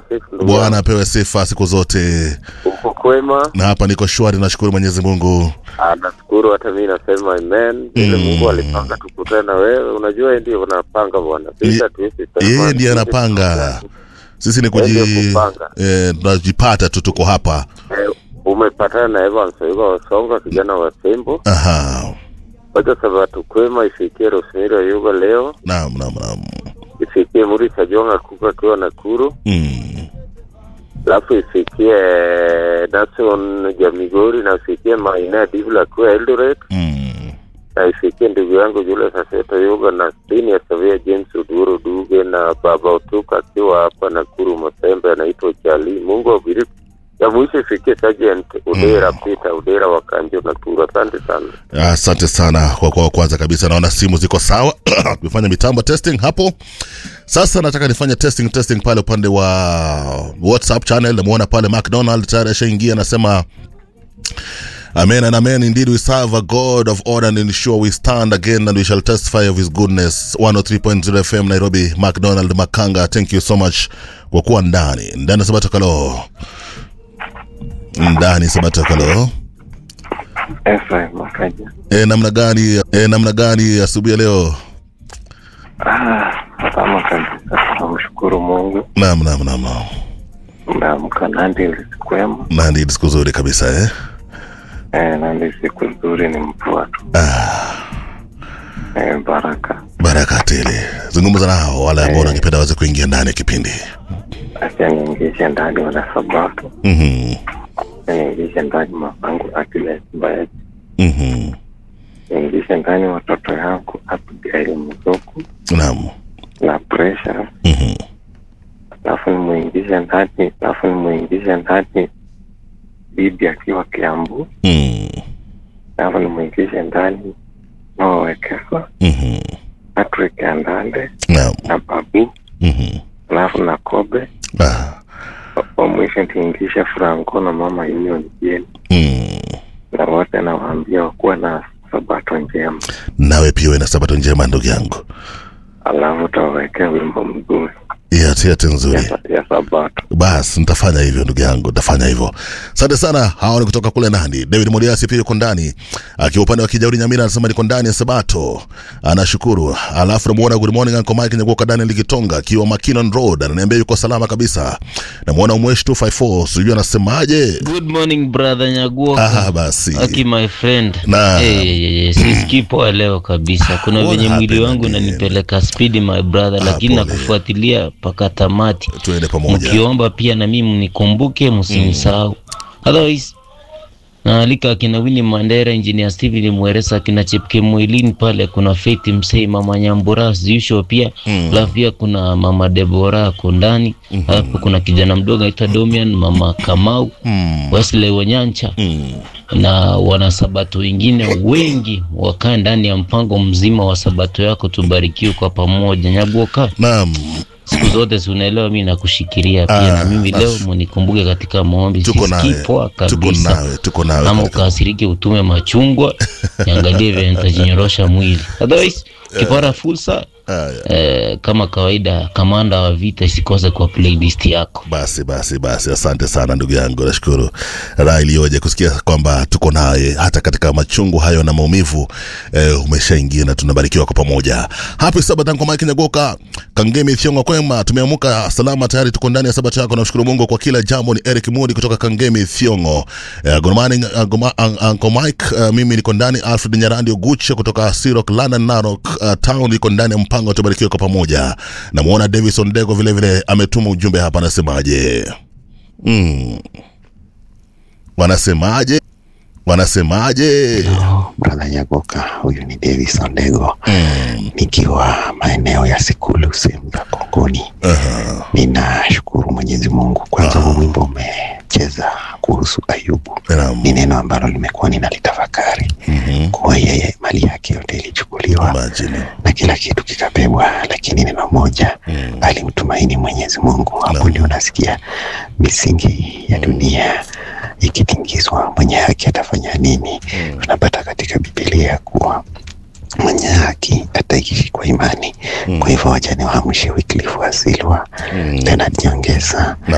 asifu ndugu Bwana yangu. apewe sifa siku zote, Uko kwema? na hapa niko shwari, nashukuru Mwenyezi Mungu. Ah, nashukuru hata mimi nasema amen. Vile Mm. Mungu alipanga tukutane na wewe, unajua yeye ndiye unapanga bwana. Sisi Ye- hatuwezi sema. Yeye ndiye sisi anapanga, sisi ni Yeye ndiye kuji kupanga. eh, tunajipata tu, tuko hapa. Eh, umepatana na Evans Oiga Wasonga, kijana wa Sembo. Aha, Wacha sabato kwema ifikie Rosemary Oyuga leo, naam, naam, naam. ifikie Murisa Jonga Kuka akiwa Nakuru, Mm. alafu ifikie Nason Jamigori na ifikie Maina Divula akiwa Eldoret Mm. na ifikie ndugu yangu Julius Aseto Yoga na Stini ya Savia James Uduro Duge na Baba Utuka akiwa hapa Nakuru Masembe anaitwa Chali. Mungu awabariki. Ya mwisho ifikie Sergeant Udera Peter Udera wa Kanjo Nakuru. Asante sana. Asante sana kwa kwa kwanza kabisa, naona simu ziko sawa. Tumefanya mitambo testing hapo. Sasa nataka nifanye testing testing pale upande wa WhatsApp channel. Namuona pale McDonald tayari ashaingia, anasema Amen and amen. Indeed, we serve a God of order and ensure we stand again and we shall testify of his goodness. 103.0 FM Nairobi, McDonald Makanga, thank you so much kwa kuwa ndani ndani. Sabato Kalo, ndani Sabato Kalo. Efraim Makaja. E, namna gani e, namna gani asubuhi ya leo? Ah, salama kabisa. Namshukuru Mungu. Naam, naam, naam, naam. Umeamka Nandi kwema. Na ndi siku nzuri kabisa eh? Eh, Nandi siku nzuri ni mvua tu. Ah, Eh, baraka. baraka tele. Zungumza nao wale ambao Eh. wangependa waweze kuingia ndani ya kipindi. Acha niingishe ndani wana sabato. Mhm, Niingishe ndani mamangu Akiles Mbayaji. mhm. Niingishe ndani watoto yangu Abigail Mzuku Naam. na Precious. Mhm. Alafu nimuingishe ndani, alafu nimuingishe ndani bibi akiwa Kiambu. Mm. Alafu nimuingishe ndani Nowekewa Mhm. Patrick Andande Naam. na Babu Mhm. alafu na Kobe Ah. wa mwisho tiingisha Franco na mama Union Jeni Mm. na wote nawaambia wakuwa na sabato njema, Nawe pia uwe na sabato njema ndugu yangu. alafu tawawekea wimbo mzuri Ya tiati nzuri. ya, ya sabato. Bas, nitafanya hivyo ndugu yangu, nitafanya hivyo. Asante sana. Hawa ni kutoka kule nani. David Modiasi pia yuko ndani, akiwa upande wa Kijauri Nyamira, anasema niko ndani ya Sabato, anashukuru. Alafu namuona good morning Uncle Mike Nyagoka Daniel Likitonga akiwa Makinon Road, ananiambia yuko salama kabisa. Namuona Umwesh 254 sijui anasemaje. Good morning brother Nyaguoka. Ah, basi Aki my friend. Na. Eh, eh, eh, sisikii poa leo kabisa. Kuna What venye mwili happened wangu again? unanipeleka spidi my brother, lakini pole. nakufuatilia mpaka tamati. tuende pamoja. Mkiomba pia na mimi mnikumbuke, msinisahau. Otherwise naalika akina Winnie Mandera, engineer Steven Mweresa, akina Chepke Mwilini pale, kuna Faith Msei, mama Nyambura as usual pia Mm. alafu pia kuna mama Debora ako ndani alafu kuna kijana mdogo anaitwa Domian, mama Kamau Mm. Wesley Wanyancha Mm. na wanasabato wengine wengi wakaa ndani ya mpango mzima wa sabato yako, tubarikiwe kwa pamoja. Nyaguoka, Naam, siku zote si unaelewa, mi nakushikiria pia Ah, na mimi leo nas- munikumbuke katika maombi. tuko Sisikii nawe. poa Tuko kabisa, nawe, tuko nawe. ama katika- ukasirike utume machungwa niangalie vile nitajinyorosha mwili. Otherwise ukipata fursa Haya. eh, kama kawaida, kamanda wa vita isikose kwa playlist yako. Basi basi basi, asante sana ndugu yangu, nashukuru raha iliyoje kusikia kwamba tuko naye hata katika machungu hayo na maumivu eh, umeshaingia na tunabarikiwa kwa pamoja. Happy Sabbath kwa Mike Nyagoka, Kangemi Thiongo kwema, tumeamuka salama tayari, tuko ndani ya sabato yako. Namshukuru Mungu kwa kila jambo. Ni Eric Mudi kutoka Kangemi Thiongo. Eh, good morning uh, Goma- uh, Uncle Mike, uh, mimi niko ndani. Alfred Nyarandi Oguche kutoka Sirok London Narok uh, town, niko ndani ya mpango, tubarikiwe kwa pamoja. Namuona Davison Dego vile vile ametuma ujumbe hapa, anasemaje? Mm. Wanasemaje? Wanasemaje? Hello, brother Nyagoka, huyu ni Davis Ondego Mm. nikiwa maeneo ya Sikulu sehemu za Kongoni. Aha. Ninashukuru Mwenyezi Mungu kwanza, huu wimbo umecheza kuhusu Ayubu Naam. ni neno ambalo limekuwa ninalitafakari Mhm. kuwa yeye mali yake yote ilichukuliwa Imagine. na kila kitu kikabebwa, lakini neno moja Mm. alimtumaini Mwenyezi Mungu. Hapo Naam. ndio nasikia misingi ya dunia ikitingizwa, mwenye haki atafanya nini? Mm. Tunapata katika Biblia kuwa mwenye haki ataishi kwa imani. Mm. Kwa hivyo wacha niwaamshe Wycliffe wa Silwa, Mm. Leonard Nyongesa